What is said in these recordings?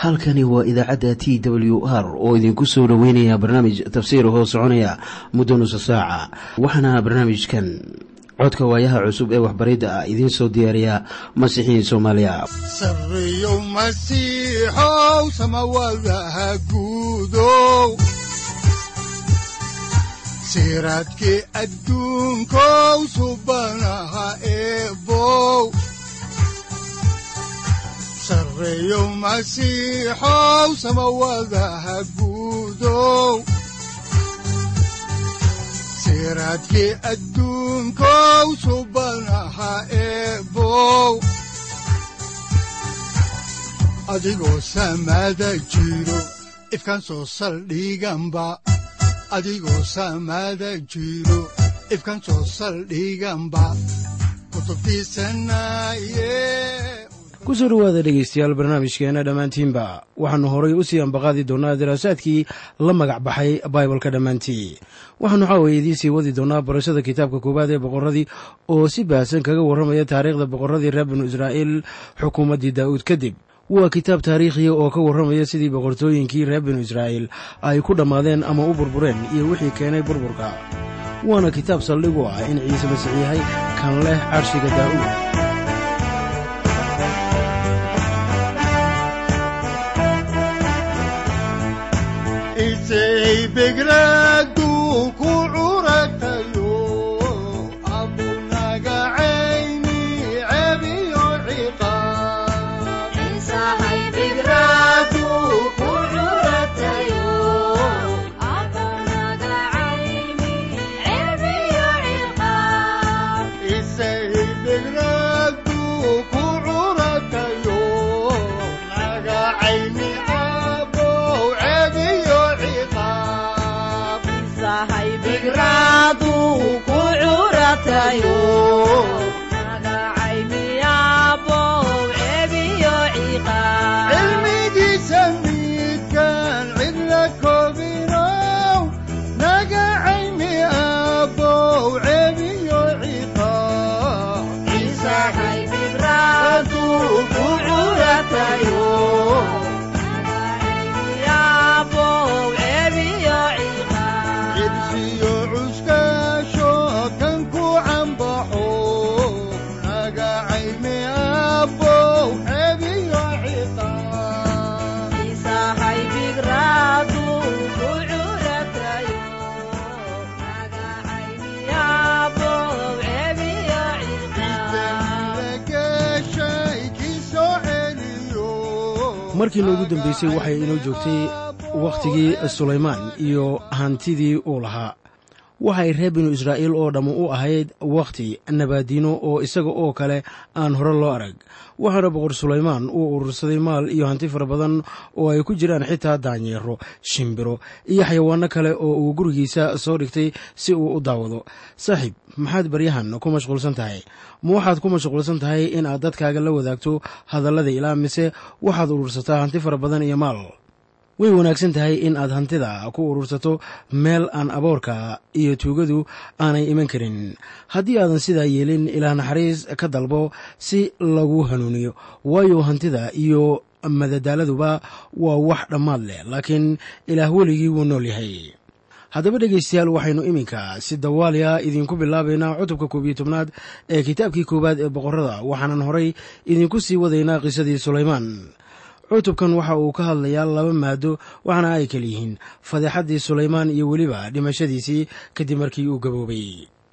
halkani waa idaacadda t w r oo idinku soo dhoweynaya barnaamij tafsiir hoo soconaya muddo nusa saaca waxaana barnaamijkan codka waayaha cusub ee waxbaridda ah idiin soo diyaariya masiixiin soomaaliya sareyow masiixow samawadaha guudow siraadkii adduunkow subanaha eebow sareyow masiixow samawadaha guudow siraadkii adduunkow subanaha eebow adigoo samada jiro ifkaan soo saldhiganba adigoo samada jiro ifkaan soo saldhiganba kutubtiisanaye kusoo dhowaada dhegaystayaal barnaamijkeenna dhammaantiinba waxaannu horay u sii ambaqaadi doonnaa daraasaadkii la magac baxay baibalka dhammaantii waxaannu xaawaya idiin sii wadi doonnaa barashada kitaabka koowaad ee boqorradii oo si baahsan kaga warramaya taariikhda boqorradii reer binu israa'iil xukuumaddii daa'uud kadib waa kitaab taariikhiya oo ka warramaya sidii boqortooyinkii reer binu israa'iil ay ku dhammaadeen ama u burbureen iyo wixii keenay burburka waana kitaab saldhigu ah in ciise masiix yahay kan leh carshiga daa'uud begradu ku curatayo abunaga cayni cebiyo ciqaabbegradu ku curatayo naga cayni abow cebiyo ciqaab cilmigiisa midkaan cidla koobinow naga cayni abow cebiyo ciqaab cirsiyo cuskaasho kan ku cambaxo naga cayni abow cebiyo ciqaab markiina ugu dambaysay waxay inoo joogtay wakhtigii sulaymaan iyo hantidii uu lahaa waxay reer binu israa'iil oo dhammu u ahayd wakhti nabaadiino oo isaga oo kale aan hore loo arag waxaana boqor sulaymaan uu urursaday maal iyo hanti fara badan oo ay ku jiraan xitaa daanyeero shimbiro iyo xayawaanno kale oo uu gurigiisa soo dhigtay si uu u daawado saaxiib maxaad baryahan ku mashquulsan tahay ma waxaad ku mashquulsan tahay in aad dadkaaga la wadaagto hadallada ilaa mise waxaad urursataa hanti fara badan iyo maal way wanaagsan tahay in aad hantida ku urursato meel aan aboorka iyo tuugadu aanay iman karin haddii aadan sidaa yeelin ilaa naxariis ka dalbo si lagu hanuuniyo waayo hantida iyo madadaaladuba waa wax dhammaad leh laakiin ilaah weligii wuu nool yahay haddaba dhegaystayaal waxaynu iminka si dawaaliya idinku bilaabaynaa cutubka koob iyo tobnaad ee kitaabkii koowaad ee boqorrada waxaanan horay idinku sii wadaynaa qisadii sulaymaan cutubkan waxa uu ka hadlayaa laba maado waxaana ay kala yihiin fadeexaddii sulaymaan iyo weliba dhimashadiisii kadib markii uu gaboobay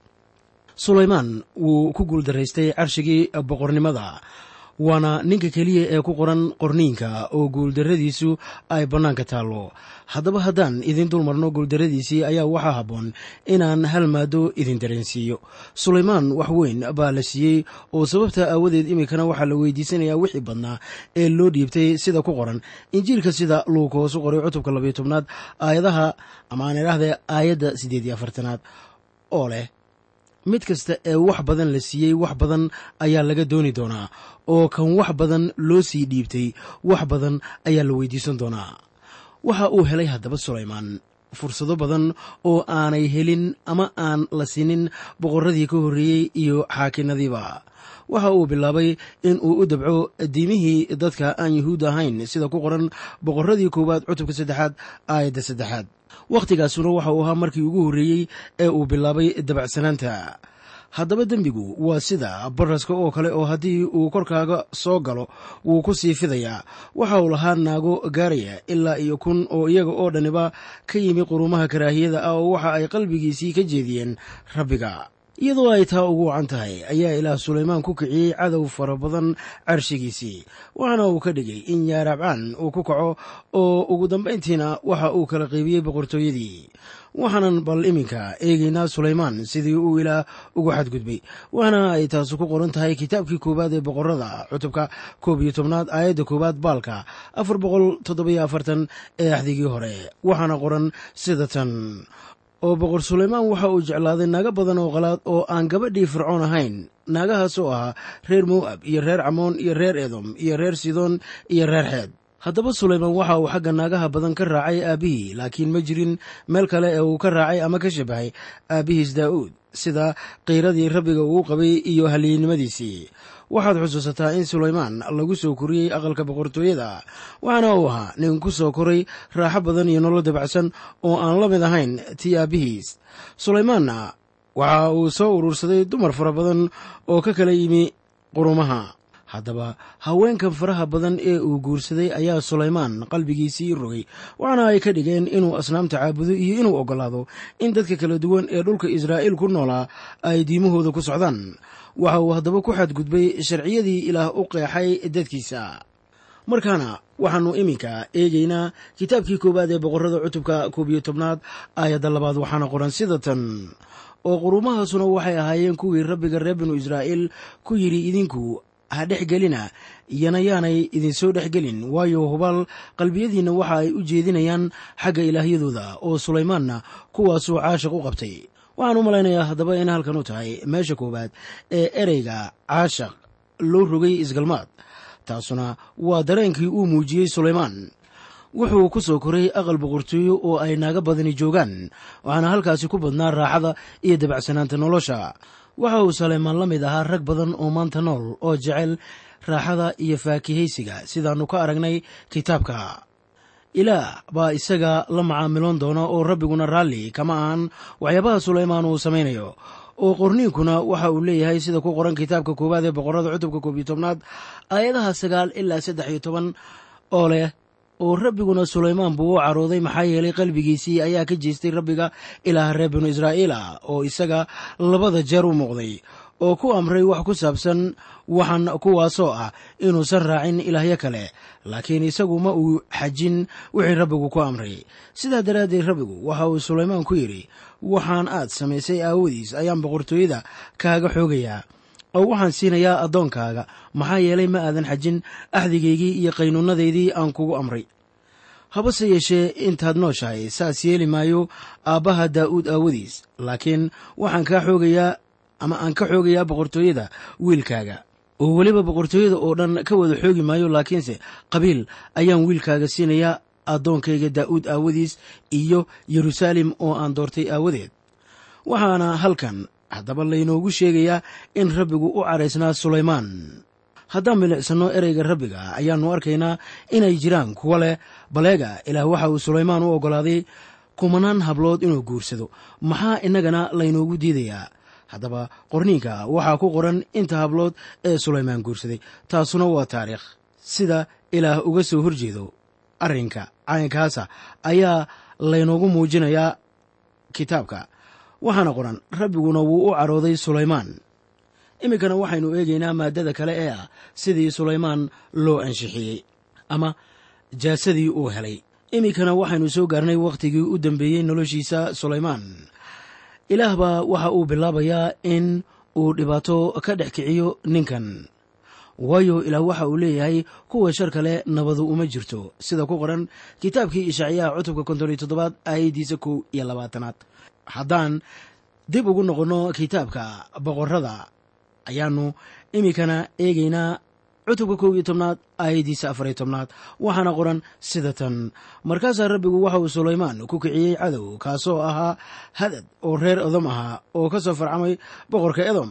sulaymaan wuu ku guuldaraystay carshigii boqornimada waana ninka keliya ee ku qoran qorniinka oo guuldarradiisu ay bannaanka taallo haddaba haddaan idin dulmarno guuldarradiisii ayaa waxaa habboon inaan hal maado idin dareensiiyo sulaymaan wax weyn baa la siiyey oo sababta aawadeed iminkana waxaa la weydiisanayaa wixii badnaa ee loo dhiibtay sida ku qoran injiilka sida luug hoosu qoray cutubka labayo tobnaad aayadaha ama aan idhaahde aayadda siddeed iyo afartanaad oo leh mid kasta ee wax badan la siiyey wax badan ayaa laga dooni doonaa oo kan wax badan loo sii dhiibtay wax badan ayaa la weydiisan doonaa waxa uu helay haddaba sulaymaan fursado badan oo aanay helin ama aan la sinin boqorradii ka horreeyey iyo xaakinadiiba waxa uu bilaabay in uu u dabco diimihii dadka aan yuhuud ahayn sida ku qoran boqorradii koowaad cutubka saddexaad aayadda saddexaad wakhtigaasuna waxa uu ahaa markii ugu horreeyey ee uu bilaabay dabacsanaanta haddaba dembigu waa sida baraska oo kale oo haddii uu korkaaga soo galo wuu ku sii fidayaa waxa uu lahaa naago gaaraya ilaa iyo kun oo iyaga oo dhaniba ka yimi qurumaha karaahiyada ah oo waxa ay qalbigiisii ka jeediyeen rabbiga iyadoo ay taa ugu wacan tahay ayaa ilaah sulaymaan ku kiciyey cadow fara badan carshigiisii waxaana uu ka dhigay in yaarabcaan uu ku kaco oo ugu dambayntiina waxa uu kala qaybiyey boqortooyadii waxaanan bal iminka eegaynaa sulaymaan sidii uu ilaah ugu xadgudbay waxaana ay taasi ku qoran tahay kitaabkii koowaad ee boqorada cutubka koob iyo tobnaad aayadda koowaad baalka afar boqol toddobiyo afartan ee axdigii hore waxaana qoran sida tan oo boqor sulaymaan waxa uu jeclaaday naago badan oo qalaad oo aan gabadhii fircoon ahayn naagahaas oo ahaa reer mowab iyo reer camoon iyo reer edom iyo reer sidon iyo reer xeed haddaba sulaymaan waxa uu xagga naagaha badan ka raacay aabbihii laakiin ma jirin meel kale ee uu ka raacay ama ka shabahay aabbihiis daa'uud sida qiiradii rabbiga uu qabay iyo halyeennimadiisii waxaad xusuusataa in sulaymaan lagu soo koriyey aqalka boqortooyada waxaana uu ahaa nin ku soo koray raaxo badan iyo nolol dabacsan oo aan la mid ahayn tii aabbihiis sulaymaanna waxa uu soo urursaday dumar fara badan oo ka kala yimi qurumaha haddaba haweenkan faraha badan ee uu guursaday ayaa sulaymaan qalbigiisii rogay waxaana ay ka dhigeen inuu asnaamta caabudo iyo inuu oggolaado in dadka kala duwan ee dhulka israa'iil ku noolaa ay diimahooda ku socdaan waxa uu haddaba ku xadgudbay sharciyadii ilaah u qeexay dadkiisa markaana waxaannu iminka eegaynaa kitaabkii koowaad ee boqorrada cutubka koob iyo tobnaad aayadda labaad waxaana qoran sida tan oo qurumahaasuna waxay ahaayeen kuwii rabbiga reer binu israa'iil ku yidhi idinku ha dhex gelina iyana yaanay idinsoo dhex gelin waayo hubaal qalbiyadiinna waxa ay u jeedinayaan xagga ilaahyadooda oo sulaymaanna kuwaasuu caashiq u qabtay waxaan u malaynayaa haddaba in halkan u tahay meesha koowaad ee ereyga caashaq loo rogay isgalmaad taasuna waa dareenkii uu muujiyey sulaymaan wuxuu ku soo koray aqal boqortooyo oo ay naaga badani joogaan waxaana halkaasi ku badnaa raaxada iyo dabacsanaanta nolosha waxa uu sulaymaan la mid ahaa rag badan oo maanta nool oo jecel raaxada iyo faakihaysiga sidaannu ka aragnay kitaabka ilaah baa isaga la macaamiloon doona oo rabbiguna raalli kama ahan waxyaabaha sulaymaan uu samaynayo oo qorniinkuna waxa uu leeyahay sida ku qoran kitaabka koowaad ee boqorrada cutubka koob iyo tobnaad aayadaha sagaal ilaa saddex iyo toban oo leh oo rabbiguna sulaymaan buu u carooday maxaa yeelay qalbigiisii ayaa ka jeestay rabbiga ilaaha reer binu israa'iil ah oo isaga labada jeer u muuqday oo ku amray wax ku saabsan waxan kuwaasoo ah inuusan raacin ilaahyo kale laakiin isagu ma uu xajin wixii rabbigu ku amray sidaa daraaddeed rabbigu waxa uu sulaymaan ku yidhi waxaan aad samaysay aawadiis ayaan boqortooyada kaaga xoogayaa oo waxaan siinayaa addoonkaaga maxaa yeelay ma aadan xajin axdigaygii iyo qaynuunadeydii aan kugu amray habase yeeshee intaad nooshahay saas yeeli maayo aabbaha daa'uud aawadiis laakiin waxaan kaa xoogayaa ama aan ka xoogayaa boqortooyada wiilkaaga oo weliba boqortooyada oo dhan ka wada xoogi maayo laakiinse qabiil ayaan wiilkaaga siinayaa addoonkayga daa'uud aawadiis iyo yeruusaalem oo aan doortay aawadeed waxaana halkan haddaba laynoogu sheegayaa in rabbigu u caraysnaa sulaymaan haddaan milicsano ereyga rabbiga ayaannu arkaynaa inay jiraan kuwa leh baleega ilaah waxa uu sulaymaan u oggolaaday kumanaan hablood inuu guursado maxaa innagana laynoogu diidayaa haddaba qorniinka waxaa ku qoran inta hablood ee sulaymaan guursaday taasuna waa taariikh sida ilaah uga soo horjeedo arrinka caynkaasa ayaa laynoogu muujinayaa kitaabka waxaana qoran rabbiguna wuu u carooday sulaymaan iminkana waxaynu eegaynaa maaddada kale ee ah sidii sulaymaan loo ansixiyey ama jaasadii uu helay iminkana waxaynu soo gaarnay wakhtigii u dambeeyey noloshiisa sulaymaan ilaah baa waxa uu bilaabayaa in uu dhibaato ka dhex kiciyo ninkan waayo ilaah waxa uu leeyahay kuwa shar kale nabadu uma jirto sida ku qoran kitaabkii ishaaciyaha cutubka konton iyo toddobaad aayaddiisa kow iyo labaatanaad haddaan dib ugu noqonno kitaabka boqorrada ayaannu iminkana eegaynaa cutubka kow iyo tobnaad aayaddiisa afariyo tobnaad waxaana qoran sida tan markaasaa rabbigu waxa uu sulaymaan ku kiciyey cadow kaasoo ahaa hadad oo reer edom ahaa oo ka soo farcamay boqorka edom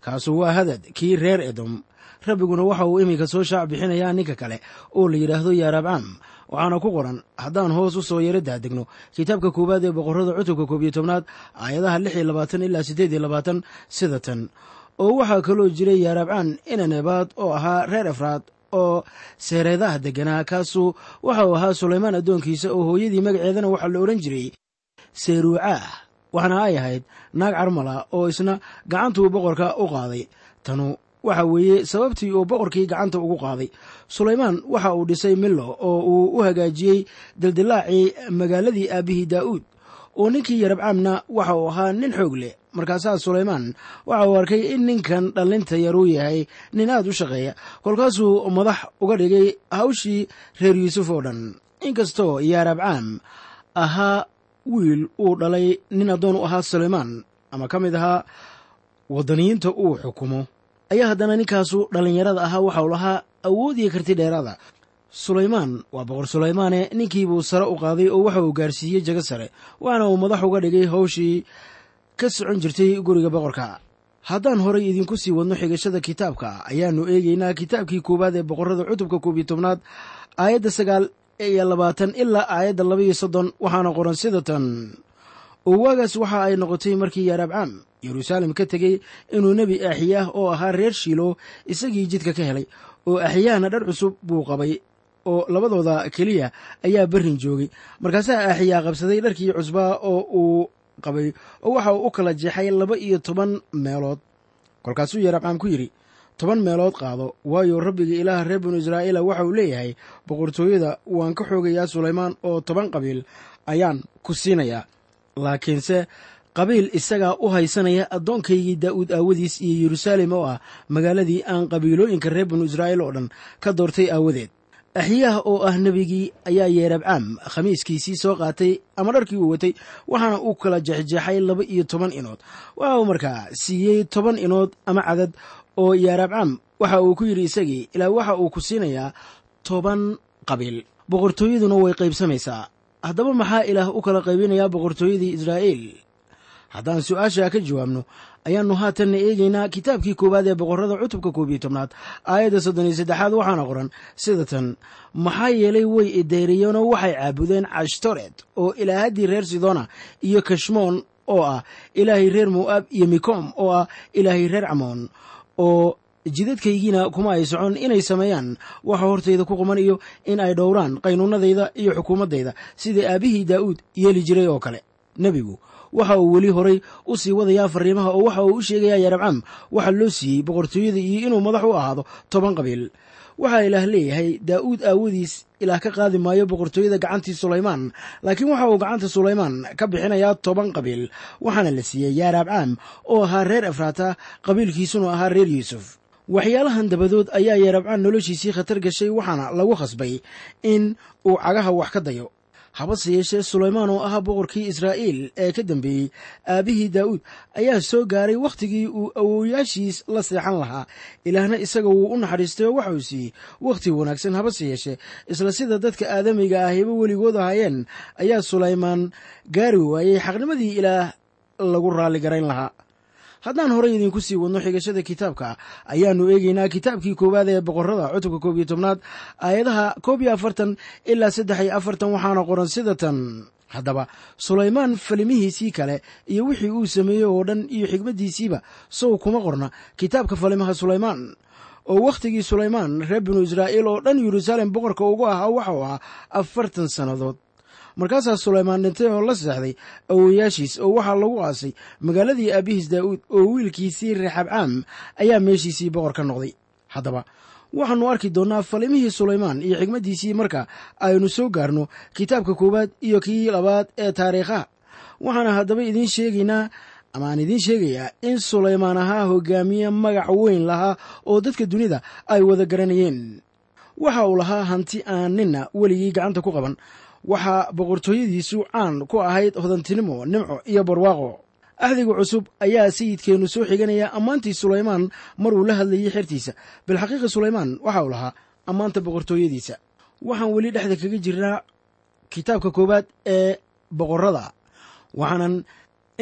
kaasu waa hadad kii reer edom rabbiguna waxa uu iminka soo shaac bixinayaa ninka kale oo la yidhaahdo yaaraabcaam waxaana ku qoran haddaan hoos u soo yaro daadegno kitaabka koowaad ee boqorrada cutubka koob iyo tobnaad aayadaha lix iyo labaatan ilaa siddeed iyo labaatan sida tan oo waxaa kaloo jiray yaaraabcaan inanebaad oo ahaa reer efraad oo seereedaha degganaa kaasu waxa uu ahaa sulaymaan addoonkiisa oo hooyadii magaceedana waxaa la odhan jiray seeruucaah waxaana ay ahayd naag carmala oo isna gacantuu boqorka u qaaday tanu waxa weeye sababtii uu boqorkii gacanta ugu qaaday sulaymaan waxa uu dhisay millo oo uu u hagaajiyey dildilaacii magaaladii aabbihii daa'uud oo ninkii yarabcaamna waxa uu ahaa nin xoog leh markaasaa sulaymaan waxa uu arkay in ninkan dhallinta yaruu yahay nin aad u shaqeeya kolkaasuu madax uga dhigay hawshii reer yuusuf oo dhan inkastoo yaarabcaam ahaa wiil uu dhalay nin addoon u ahaa sulaymaan ama ka mid ahaa waddaniyiinta uu xukumo ayaa haddana ninkaasu dhallinyarada ahaa waxau lahaa awood iyo karti dheeraada sulaymaan waa boqor sulaymaane ninkiibuu sare u qaaday oo waxa uu gaarsiiyey jago sare waxaana uu madax uga dhigay hawshii ka socon jirtay guriga boqorka haddaan horay idinku sii wadno xigashada kitaabka ayaannu eegaynaa kitaabkii koowaad ee boqorrada cutubka koob iyo tobnaad aayadda sagaal iyo labaatan ilaa aayadda laba iyo soddon waxaana qoran sida tan oo waagaas waxa ay noqotay markii yaaraabcaam yeruusaalem ka tegey inuu nebi aaxiyaah oo ahaa reer shiilo isagii jidka ka helay oo aaxiyaahna dhar cusub buu qabay oo labadooda keliya ayaa berrin joogay markaasaa aaxiyaa qabsaday dharkii cusbaa oo uu qabay oo waxa uu u kala jeexay laba iyo toban meelood kolkaasuu yaaraabcaam ku yidhi toban meelood qaado waayo rabbiga ilaaha reer binu israa'iila waxa uu leeyahay boqortooyada waan ka xoogayaa sulaymaan oo toban qabiil ayaan ku siinayaa laakiinse qabiil isagaa u haysanaya addoonkaygii daa'uud aawadiis iyo yeruusaalem oo ah magaaladii aan qabiilooyinka reer binu israa'iil oo dhan ka doortay aawadeed axyaah oo ah nebigii ayaa yeerabcaam khamiiskiisii soo qaatay ama dharkii uu watay waxaana uu kala jeexjeexay laba iyo toban inood waxa uu markaa siiyey toban inood ama cadad oo yeerabcaam waxa uu ku yidhi isagii ilaa waxa uu ku siinayaa toban qabiil boqortooyaduna way qaybsamaysaa haddaba maxaa ilaah u kala qaybinayaa boqortooyadii israa'iil haddaan su-aasha ka jawaabno ayaannu haatanna eegaynaa kitaabkii koowaad ee boqorrada cutubka koob iyo tobnaad aayadda soddon iyo saddexaad waxaana qoran sida tan maxaa yeelay way ideeriyeenoo waxay caabudeen cashtored oo ilaahaddii reer sidona iyo kashmoon oo ah ilaahay reer mo'aab iyo mikom oo ah ilaahay reer camoon oo jidadkaygiina kuma ay socon inay sameeyaan waxa hortayda ku quman iyo in ay dhowraan qaynuunadayda iyo xukuumaddayda sida aabbihii daa'uud yeeli jiray oo kale nebigu waxa uu weli horay u sii wadayaa fariimaha oo waxa uu u sheegayaa yarabcam waxa loo siiyey boqortooyada iyo inuu madax u ahaado toban qabiil waxaa ilaah leeyahay daa'uud aawadiis ilaah ka qaadi maayo boqortooyada gacantii sulaymaan laakiin waxa uu gacanta sulaymaan ka bixinayaa toban qabiil waxaana la siiyey yaarabcaam oo ahaa reer efraata qabiilkiisuna ahaa reer yuusuf waxyaalahan dabadood ayaa yeerabcaan noloshiisii khatar gashay waxaana lagu khasbay in uu cagaha wax ka dayo habase yeeshee sulaymaan oo ahaa boqorkii israa'iil ee ka dambeeyey aabbihii daa'uud ayaa soo gaaray wakhtigii uu awowyaashiis la seexan lahaa ilaahna isaga wuu u naxariistay oo waxa uu siiyey wakhti wanaagsan habase yeeshee isla sida dadka aadamiga ahiba weligood ahaayeen ayaa sulaymaan gaari waayey xaqnimadii ilaah lagu raalli garayn lahaa haddaan horay idinku sii wadno xigashada kitaabka ayaannu eegaynaa kitaabkii koowaad ee boqorrada cutubka koob iyo tobnaad aayadaha koob iyo afartan ilaa saddex iyo afartan waxaana qoran sida tan haddaba sulaymaan falimihiisii kale iyo wixii uu sameeyey oo dhan iyo xigmaddiisiiba sow kuma qorna kitaabka falimaha sulaymaan oo wakhtigii sulaymaan reer binu israa'iil oo dhan yeruusaalem boqorka ugu ahaa waxau ahaa afartan sannadood markaasaa sulaymaan dhintay oo la seexday awowayaashiis oo waxaa lagu aasay magaaladii aabbihiis daa'uud oo wiilkiisii reexabcaam ayaa meeshiisii boqor ka noqday haddaba waxaannu arki doonnaa falimihii sulaymaan iyo xigmaddiisii marka aynu soo gaarno kitaabka koowaad iyo kii labaad ee taariikhaha waxaana haddaba idiin sheegaynaa ama aan idiin sheegayaa in sulaymaan ahaa hogaamiye magac weyn lahaa oo dadka dunida ay wada garanayeen waxa uu lahaa hanti aan ninna weligii gacanta ku qaban waxaa boqortooyadiisu caan ku ahayd hodantinimo nimco iyo barwaaqo axdiga cusub ayaa sayidkeennu soo xiganaya ammaantii sulaymaan maruu la hadlayay xertiisa bilxaqiiqa sulaymaan waxa uu lahaa ammaanta boqortooyadiisa waxaan weli dhexda kaga jirnaa kitaabka koowaad ee boqorrada waxaanan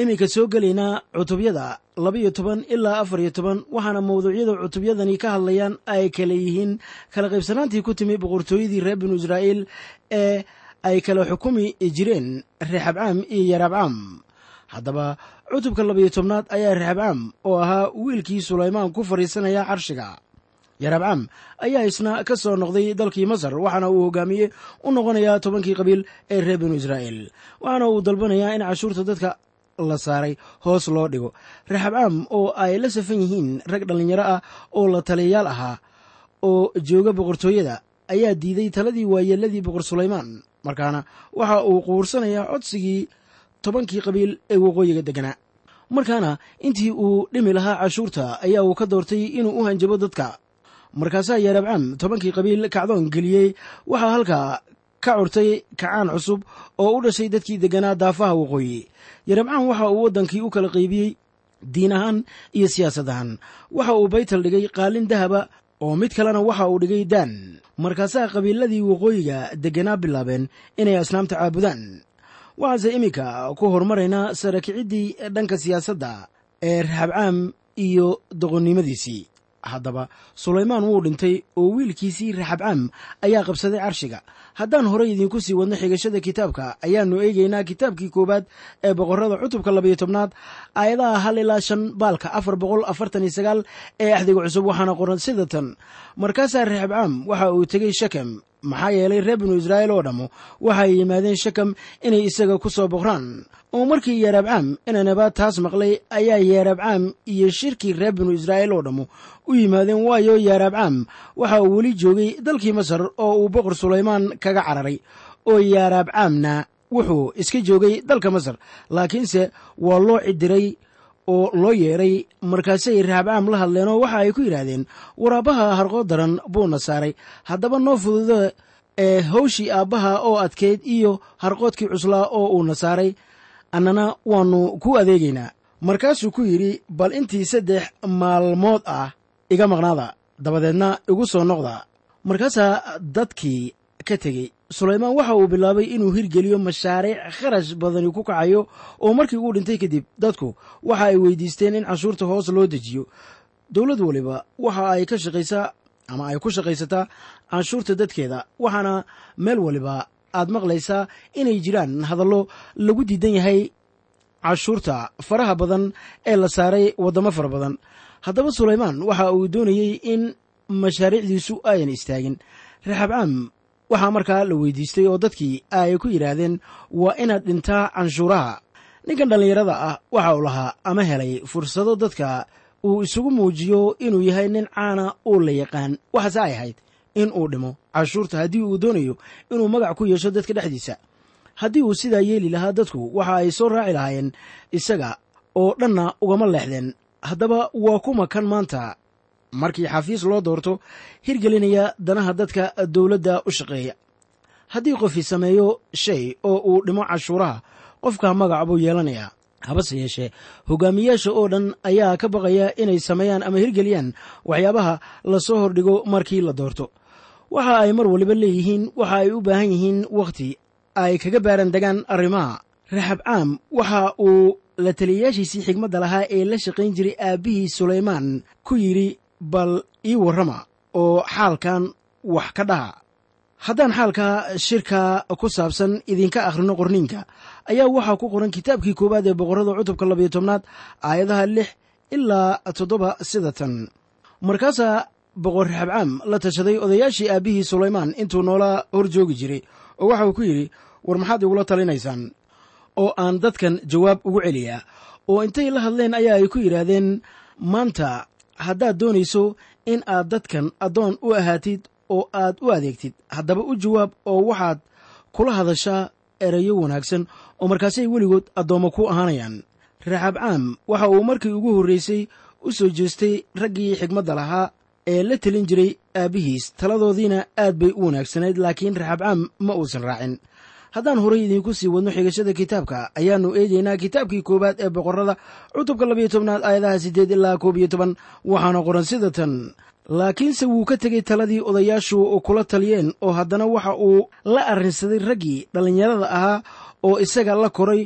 iminka soo gelaynaa cutubyada labaiyo toban ilaa afar iyo toban waxaana mawduucyada cutubyadani ka hadlayaan ay kale yihiin kala qaybsanaantii ku timi boqortooyadii reer binu israa'iil ee ay kala xukumi jireen reexabcaam iyo yarabcaam haddaba cutubka labaiyo tobnaad ayaa reexabcaam oo ahaa wiilkii sulaymaan ku fadhiisanaya carshiga yarabcaam ayaa isna ka soo noqday dalkii masar waxaana uu hogaamiye u noqonayaa tobankii qabiil ee reer binu israa'iil waxaana uu dalbanayaa in cashuurta dadka la saaray hoos loo dhigo reexabcaam oo ay la safan yihiin rag dhallinyaro ah oo la taliyayaal ahaa oo jooga boqortooyada ayaa diiday taladii waayeeladii boqor sulaymaan markaana waxa uu quursanayaa codsigii tobankii qabiil ee waqooyiga degganaa markaana intii uu dhimi lahaa cashuurta ayaa uu ka doortay inuu u hanjabo dadka markaasaa yarabcaam tobankii qabiil kacdoon geliyey waxaa halkaa ka curtay kacaan cusub oo u dhashay dadkii degganaa daafaha waqooyi yarabcaam waxa uu waddankii u kala qaybiyey diin ahaan iyo siyaasad ahaan waxa uu baytal dhigay qaalin dahaba oo mid kalena waxa uu dhigay daan markaasaa qabiiladii waqooyiga degganaa bilaabeen inay asnaamta caabudaan waxaase iminka ku horumaraynaa sara kiciddii dhanka siyaasadda ee raxabcaam iyo doqonnimadiisii haddaba sulaymaan wuu dhintay oo wiilkiisii raxabcaam ayaa qabsaday carshiga haddaan horey idiinku sii wadno xigashada kitaabka ayaannu eegaynaa kitaabkii koowaad ee boqorrada cutubka labayo tobnaad aayadaha hal ilaa shan baalka afar boqol afartan iyo sagaal ee axdiga cusub waxaana qoran sida tan markaasaa raxabcaam waxa uu tegey shekem maxaa yeelay reer binu israa'iil oo dhammu waxay yimaadeen shekem inay isaga ku soo boqraan oo markii yeerabcaam inanaba taas maqlay ayaa yeerabcaam iyo shirkii reer binu israa'iil oo dhammu u yimaadeen waayo yeerabcaam waxa uu weli joogay dalkii masar oo uu boqor sulaymaan kaga cararay oo yeerabcaamna wuxuu iska joogay dalka masar laakiinse waa loo cidiray oo loo yeedhay markaasay raxabcaam la hadleenoo waxa ay ku yidhaahdeen waraabbaha harqood daran buuna saaray haddaba noo fududa ee hawshii aabbaha oo adkeyd iyo harqoodkii cuslaa oo uuna saaray annana waannu ku adeegaynaa markaasuu ku yidhi bal intii saddex maalmood ah iga maqnaada dabadeedna igu soo noqda markaasaa dadkii ka tegey sulaymaan waxa uu bilaabay inuu hirgeliyo mashaariic kharash badani ku kacayo oo markii uu dhintay kadib dadku waxa ay weydiisteen in cashuurta hoos loo dejiyo dowlad waliba waxa ay ka shaqaysaa ama ay ku shaqaysataa canshuurta dadkeeda waxaana meel waliba aad maqlaysaa inay jiraan hadallo lagu diidan yahay cashuurta faraha badan ee la saaray waddamo fara badan haddaba sulaymaan waxa uu doonayey in mashaariicdiisu ayan istaagin raxabcaam waxaa markaa la weydiistay oo dadkii ay ku yidhaahdeen waa inaad dhintaa canshuuraha ninkan dhallinyarada ah waxa uu lahaa ama helay fursado dadka uu isugu muujiyo inuu yahay nin caana oo la yaqaan waxaase ay ahayd in uu dhimo cashuurta haddii uu doonayo inuu magac ku yeesho dadka dhexdiisa haddii uu sidaa yeeli lahaa dadku waxa ay soo raaci lahaayeen isaga oo dhanna ugama leexdeen haddaba waa kuma kan maanta markii xafiis loo doorto hirgelinaya danaha dadka dowladda u shaqeeya haddii qofii sameeyo shay oo uu dhimo cashuuraha qofka magac buu yeelanayaa habase yeeshee hogaamiyaasha oo dhan ayaa ka baqaya inay sameeyaan ama hirgeliyaan waxyaabaha lasoo hordhigo markii la doorto waxa ay mar waliba leeyihiin waxa ay u baahan yihiin wakhti ay kaga baaran degaan arrimaha raxabcaam waxa uu la taliyayaashiisii xigmadda lahaa ee la shaqayn jiray aabbihii sulaymaan ku yidhi bal ii warrama oo xaalkan wax ka dhaha haddaan xaalka shirka ku saabsan idinka akhrino qorniinka ayaa waxaa ku qoran kitaabkii koowaad ee boqorrada cutubka labayo tobnaad aayadaha lix ilaa toddoba sida tan markaasaa boqor raxabcaam la tashaday odayaashii aabbihii sulaymaan intuu noola hor joogi jiray oo waxa uu ku yidhi war maxaad igula talinaysaan oo aan dadkan jawaab ugu celiyaa oo intay la hadleen ayaa ay ku yidhaahdeen maanta haddaad doonayso in aad dadkan addoon u ahaatid oo aad u adeegtid haddaba u jawaab oo waxaad kula hadashaa erayo wanaagsan oo markaasay weligood addoommo ku ahaanayaan raxabcaam waxa uu markii ugu horraysay u soo jeestay raggii xigmadda lahaa ee la telin jiray aabbihiis taladoodiina aad bay u wanaagsanayd laakiin raxabcaam ma uusan raacin haddaan horay idiinku sii wadno xigashada kitaabka ayaannu eegaynaa kitaabkii koowaad ee boqorrada cutubka labayo tobnaad aayadaha siddeed ilaa koob iyo toban waxaana qoran sida tan laakiinse wuu ka tegey taladii odayaashu kula taliyeen oo haddana waxa uu la arrinsaday raggii dhallinyarada ahaa oo isaga la koray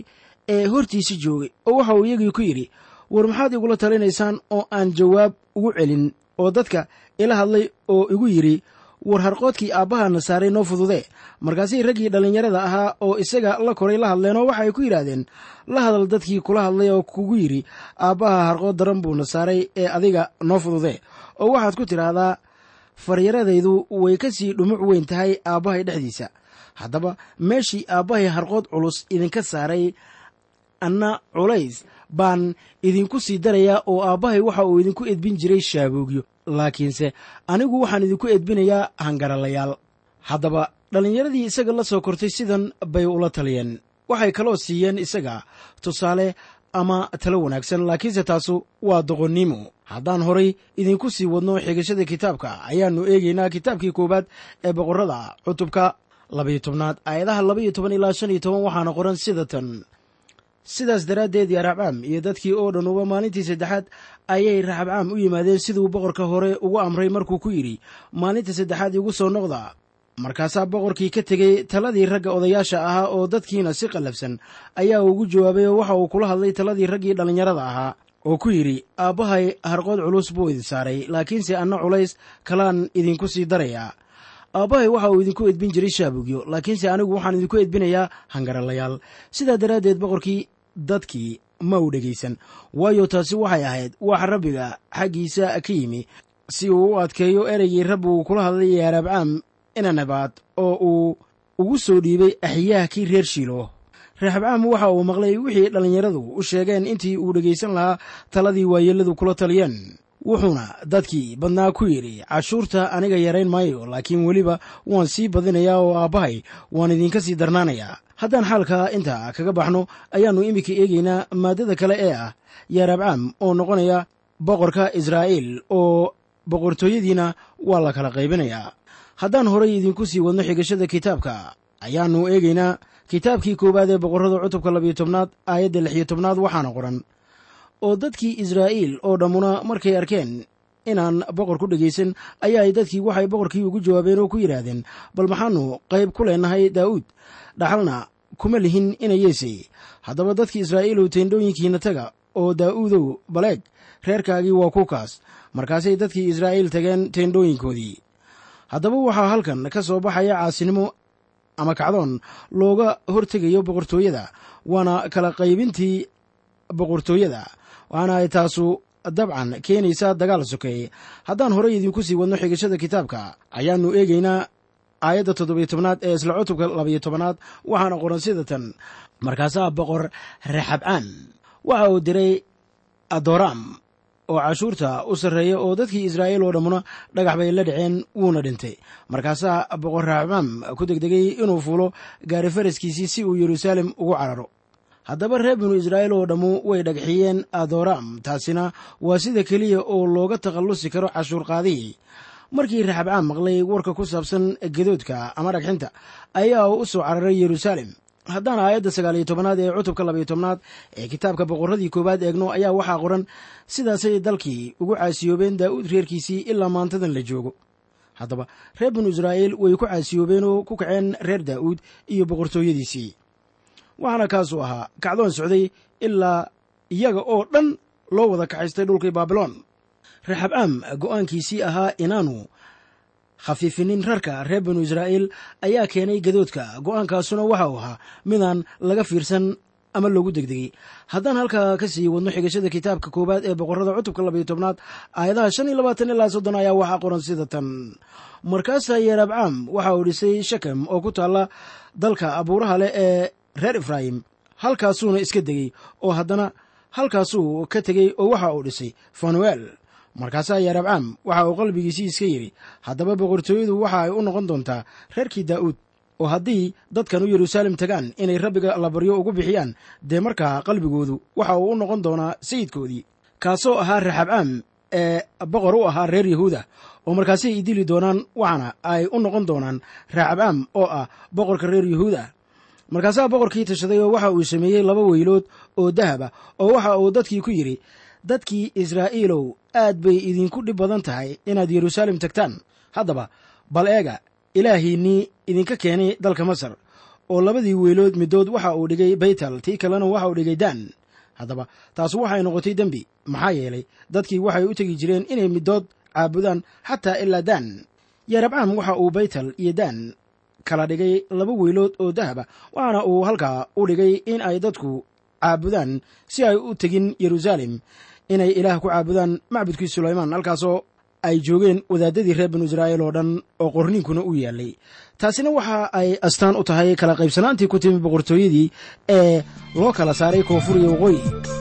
ee hortiisa joogay oo waxa uu iyagii ku yidhi war maxaad igula talinaysaan oo aan jawaab ugu celin oo dadka ila hadlay oo igu yidhi war harqoodkii aabbahana saaray noo fududee markaasay raggii dhallinyarada ahaa oo isaga la koray la hadleen oo waxa ay ku yidhaahdeen la hadal dadkii kula hadlay oo kugu yidhi aabbaha harqood daran buuna saaray ee adiga noo fududee oo waxaad ku tidhaahdaa faryaradaydu way ka sii dhumuc weyn tahay aabbahay dhexdiisa haddaba meeshii aabbahay harqood culus idinka saaray anna culays baan idinku sii darayaa oo aabbahay waxa uu idinku edbin jiray shaaboogyo laakiinse anigu waxaan idinku edbinayaa hangaralayaal haddaba dhallinyaradii isaga la soo kortay sidan bay ula taliyeen waxay kaloo siiyeen isaga tusaale ama talo wanaagsan laakiinse taasu waa doqonnimo haddaan horay idinku sii wadno xigashada kitaabka ayaannu eegaynaa kitaabkii koowaad ee boqorrada cutubka labayo tobnaad aayadaha labaiyo toban ilaa shan iyo toban waxaana qoran sida tan sidaas daraaddeed yaa raxbcaam iyo dadkii oo dhan uba maalintii saddexaad ayay raxabcaam u yimaadeen siduu boqorka hore ugu amray markuu ku yidhi maalinta saddexaad igu soo noqda markaasaa boqorkii ka tegey taladii ragga odayaasha ahaa oo dadkiina si qallafsan ayaa ugu jawaabay oo waxa uu kula hadlay taladii raggii dhallinyarada ahaa oo ku yidhi aabbahay harqood culus buu idin saaray laakiinse anna culays kalaan idinku sii darayaa aabbahay waxa uu idinku edbin jiray shaabugyo laakiinse anigu waxaan idinku edbinayaa hangaralayaal sidaa daraaddeed boqorkii dadkii ma u dhegaysan waayo taasi waxay ahayd wax rabbiga xaggiisa ka yimi si uu u adkeeyo ereygii rabbi uu kula hadlay yaaraabcaam inanabaad oo uu ugu soo dhiibay axyaahkii reer shiilo raxabcaam waxa uu maqlay wixii dhallinyaradu u sheegeen intii uu dhegaysan lahaa taladii waayeelladu kula taliyeen wuxuuna dadkii badnaa ku yidhi cashuurta aniga yarayn maayo laakiin weliba waan sii badinayaa oo aabbahay waan idinka sii darnaanayaa haddaan xaalka intaa kaga baxno ayaannu iminka eegaynaa maaddada kale ee ah yaaraabcaam oo noqonaya boqorka israa'iil oo boqortooyadiina waa la kala qaybinayaa haddaan horay idinku sii wadno xigashada kitaabka ayaannu eegaynaa kitaabkii koowaad ee boqorrada cutubka labiyo tobnaad aayadda lixiyo tobnaad waxaana qoran oo dadkii israa'iil oo dhammuna markay arkeen inaan boqor ku dhegaysan ayaay dadkii waxay boqorkii ugu jawaabeen oo ku yidhaahdeen bal maxaannu qayb ku leenahay daa'uud dhaxalna kuma lihin inayeese haddaba dadkii israa'iilow teendhooyinkiina taga oo daa'uudow baleeg reerkaagii waa kukaas markaasay dadkii israa'iil tageen teendhooyinkoodii haddaba waxaa halkan ka soo baxaya caasinimo ama kacdoon looga hortegayo boqortooyada waana kala qaybintii boqortooyada waxaana ay taasu dabcan keenaysaa dagaal sokeeye haddaan horay idinku sii wadno xigashada kitaabka ayaannu eegaynaa aayadda toddobiyo tobnaad ee isla cutubka labayo tobanaad waxaana qoran sida tan markaasaa boqor raxabcaan waxa uu diray adoraam oo cashuurta u sarreeya oo dadkii israa'iil oo dhammuna dhagax bay la dhaceen wuuna dhintay markaasaa boqor raxabcaam ku degdegay inuu fuulo gaari faraskiisii si uu yeruusaalem ugu cararo haddaba reer binu israa'iil oo dhammu way dhagxiyeen adoraam taasina waa sida keliya oo looga takhallusi karo cashuurqaadihii markii raxabcaam maqlay warka ku saabsan gedoodka ama dhagxinta ayaa u soo cararay yeruusaalem haddaan aayadda sagaal iyo tobanaad ee cutubka labayo tobnaad ee kitaabka boqorradii koowaad eegno ayaa waxaa qoran sidaasay dalkii ugu caasiyoobeen daa'uud reerkiisii ilaa maantadan la joogo haddaba reer binu israa'iil way ku caasiyoobeen oo ku kaceen reer daa'uud iyo boqortooyadiisii waxaana kaasuu ahaa kacdoon socday ilaa iyaga oo dhan loo wada kaxaystay dhulkii baabiloon raxabcaam go'aankiisii ahaa inaanu khafiifinin rarka reer binu israa'iil ayaa keenay gadoodka go'aankaasuna waxa uu ahaa midaan laga fiirsan ama loogu degdegay haddaan halkaa ka sii wadno xigashada kitaabka koowaad ee boqorrada cutubka labayo tobnaad aayadaha shan iyo labaatan ilaa soddon ayaa waxaa qoran sida tan markaasaa yeerabcaam waxa uu dhisay shakem oo ku taalla dalka abuuraha leh ee reer efraayim halkaasuuna iska degey oo haddana halkaasuu ka tegey oo waxa uu dhisay fanuel markaasaa yaarabcaam waxa uu qalbigiisii iska yidhi haddaba boqortooyadu waxa ay u noqon doontaa reerkii daa'uud oo haddii dadkan u yeruusaalem tagaan inay rabbiga allabaryo ugu bixiyaan dee markaa qalbigoodu waxa uu u noqon doonaa sayidkoodii kaasoo ahaa raxabcaam ee boqor u ahaa reer yahuuda oo markaasay idili doonaan waxaana ay u noqon doonaan raxabcaam oo ah boqorka reer yahuuda markaasaa boqorkii tashaday oo waxa uu sameeyey laba weylood oo dahaba oo waxa uu dadkii ku yidhi dadkii israa'iilow aad bay idinku dhib badan tahay inaad yeruusaalem tagtaan haddaba bal eega ilaahiinnii idinka keenay dalka masar oo labadii weelood middood waxa uu dhigay baytal tii kalena waxa uu dhigay daan haddaba taas waxay noqotay dembi maxaa yeelay dadkii waxay u tegi jireen inay middood caabudaan xataa ilaa daan yarabcaam waxa uu baytal iyo daan kala dhigay laba weelood oo dahaba waxaana uu halkaa u dhigay in ay dadku caabudaan si ay u tegin yeruusaalem inay ilaah ku caabudaan macbudkii sulaymaan halkaasoo ay joogeen wadaadadii reer binu israa'iil oo dhan oo qorniinkuna u yaallay taasina waxa ay astaan u tahay kala qaybsanaantii ku timi boqortooyadii ee loo kala saaray koonfur iyo waqooyi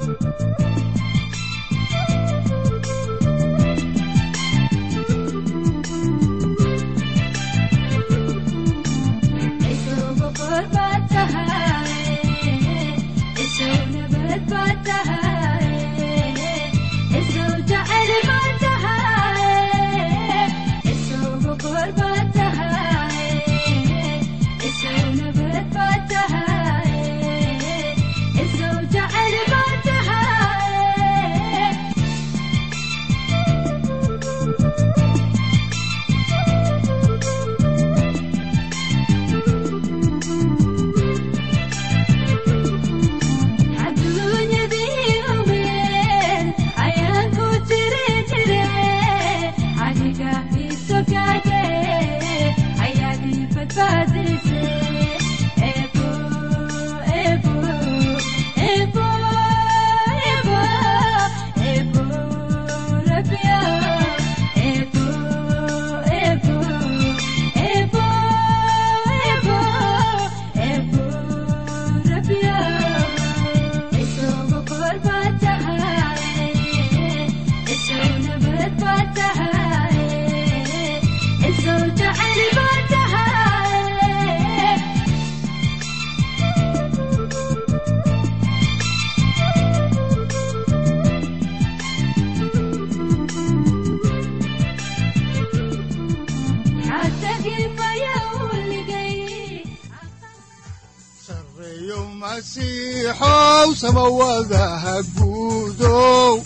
masiixow samawadaha guudow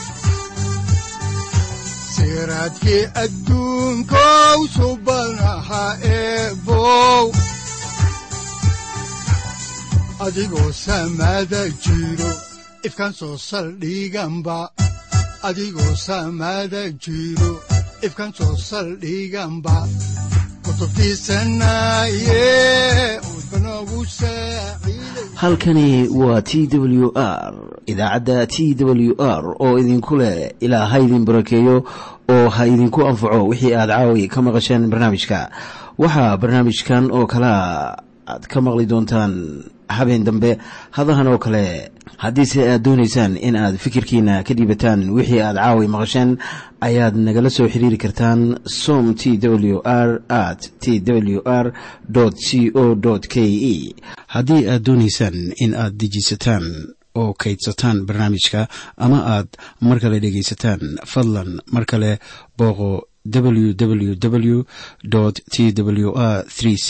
siraadkii adduunkow subanaha eebow adigoo samada jiro ifkaan soo saldhiganba adigoo samada jiro ifkaan soo saldhiganba halkani waa t w r idaacadda t w r oo idinku leh ilaa ha idin barakeeyo oo ha idinku anfaco wixii aad caawi ka maqasheen barnaamijka waxaa barnaamijkan oo kalaa aad ka maqli doontaan habeen dambe hadahan oo kale haddiise aad doonaysaan in aad fikirkiina ka dhiibataan wixii aad caawi maqasheen ayaad nagala soo xiriiri kartaan som t w r at t w r c o k e haddii aad doonaysaan in aad dejiisataan oo kaydsataan barnaamijka ama aad mar kale dhegaysataan fadlan mar kale booqo www t w r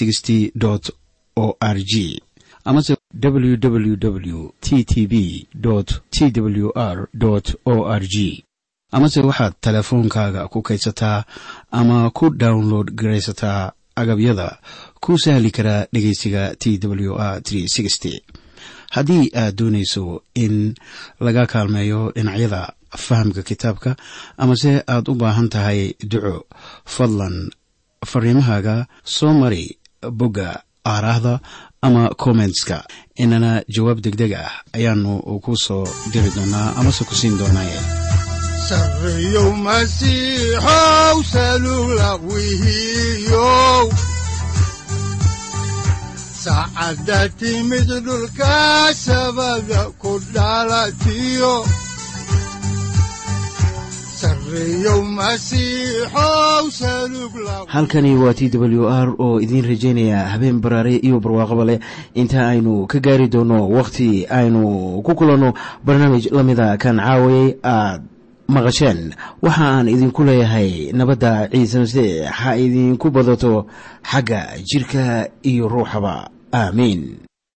o r g amase www t t b t w r o r g amase waxaad teleefoonkaaga ku kaydsataa ama ku download garaysataa agabyada ku sahli karaa dhegeysiga t w r haddii aad doonayso in laga kaalmeeyo dhinacyada fahamka kitaabka amase aad u baahan tahay duco fadlan fariimahaaga soo mari bogga aaraahda ama kommentska inana jawaab degdeg ah ayaanu ku soo diri doonaa amase ku siin doonaaye sareyow masiixow salula wihiyow saacadda timid dhulka sabada ku dhalatiyo halkani waa t w r oo idiin rajaynaya habeen baraare iyo barwaaqaba leh inta aynu ka gaari doono wakhti aynu ku kulanno barnaamij la mida kan caawayay aad maqasheen waxa aan idinku leeyahay nabadda ciise masiix ha idinku badato xagga jidhka iyo ruuxaba aamiin